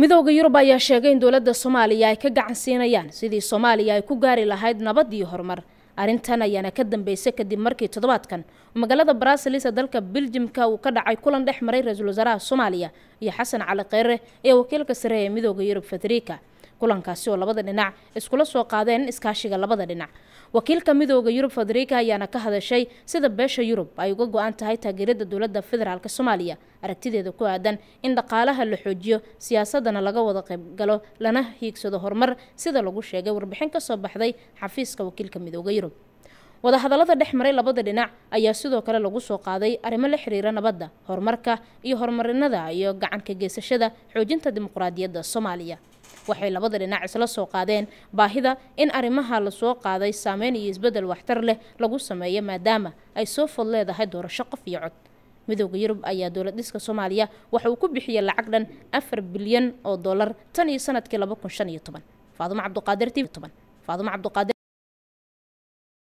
midooda yurub ayaa sheegay in dowladda soomaaliya ay ka gacan siinayaan sidii soomaaliya ay ku gaari lahayd nabad iyo horumar arrintan ayaana ka dambeysay kadib markii toddobaadkan magaalada brasilis ee dalka beljimka uu ka dhacay kulan dhex maray ra-iisul wasaaraha soomaaliya iyo xasan cali kheyre ee wakiilka sare ee midooda yurub federica kulankaasi oo labada dhinac iskula soo qaadeen iskaashiga labada dhinac wakiilka midooda yurub federica ayaana ka hadashay sida beesha yurub ay uga go-an tahay taageerada dowladda federaalk soomaaliya aragtideeda ku aadan in dhaqaalaha la xoojiyo siyaasadana laga wada qaybgalo lana hiigsado horumar sida lagu sheegay warbixin kasoo baxday xafiiska wakiilka midooda yurub wadahadallada dhex maray labada dhinac ayaa sidoo kale lagu soo qaaday arrimo la xiriira nabadda horumarka iyo horumarinada iyo gacanka geysashada xoojinta dimuqraadiyadda soomaaliya waxay labada dhinac isla soo qaadeen baahida in arrimaha lasoo qaaday saameyn iyo isbeddel waxtar leh lagu sameeyo maadaama ay soo fod leedahay doorasho qof iyo cod midooda yurub ayaa dowlad dhiska soomaaliya waxa uu ku bixiyay lacag dhan afar bilyan oo dollar tan iyo sanadkii laba kun shan iyo toban faadumo cabduqaadir t toban faadumo cabduqaadir